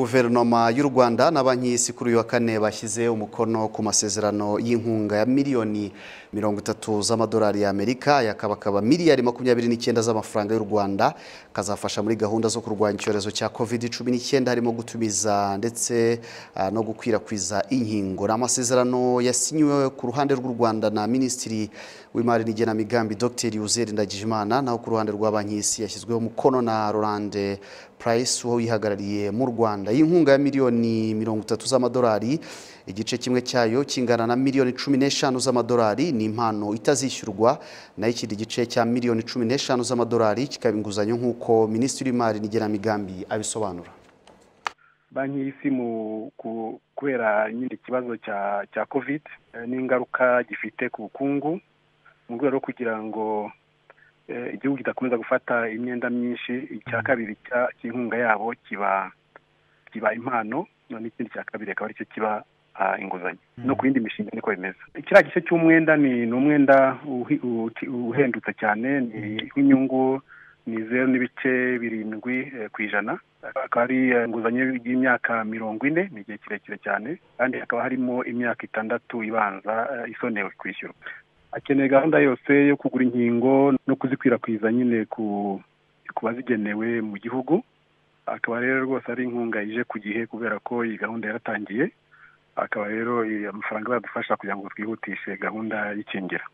Guverinoma y'u Rwanda na Banki y'Isi kuri uyu wa kane bashyize umukono ku masezerano y'inkunga ya miliyoni mirongo itatu z'amadolari y'Amerika yakabakaba miliyari makumyabiri n'icyenda z'amafaranga y'u Rwanda kazafasha muri gahunda zo kurwanya icyorezo cya covid cumi n'icyenda harimo gutumiza ndetse ah, no gukwirakwiza inkingo ni amasezerano yasinyiwe ku ruhande rw'u Rwanda na Minisitiri w'Imari n'Igenamigambi Dr Uzeri Ndagijimana naho ku ruhande rwa Banki y'Isi yashyizweho umukono na Rolande Price uwo yihagarariye mu Rwanda Rwanda. Iyi nkunga ya miliyoni mirongo itatu z'amadolari igice kimwe cyayo kingana na miliyoni cumi n'eshanu z'amadolari ni impano itazishyurwa naho ikindi gice cya miliyoni cumi n'eshanu z'amadolari kikaba inguzanyo nk'uko minisitiri w'imari n'igenamigambi abisobanura banki y'isi mu ku- kubera nyine ikibazo cya cya covid eh, n'ingaruka gifite ku bukungu mu rwego rwo kugira ngo eh, igihugu kidakomeza gufata imyenda myinshi icya kabiri cya- cy'inkunga yabo kiba kiba impano noneho ikindi cya kabiri akaba aricyo kiba ah, inguzanyo no ku yindi mishinga niko bimeze kiriya gice cy'umwenda ni ni umwenda uhi- uti- uhendutse cyane ni w'inyungu ni zeru n'ibice birindwi eh, ku ijana akaba ari eh, inguzanyo y'imyaka mirongo ine ni igihe kirekire cyane kandi hakaba harimo imyaka itandatu ibanza eh, isonewe kwishyurwa akeneye gahunda yose yo kugura inkingo no kuzikwirakwiza nyine ku ku bazigenewe mu gihugu akaba rero rwose ari inkunga ije ku gihe kubera ko iyi gahunda yaratangiye akaba rero eh, amafaranga azadufasha kugira ngo twihutishe gahunda y'ikingira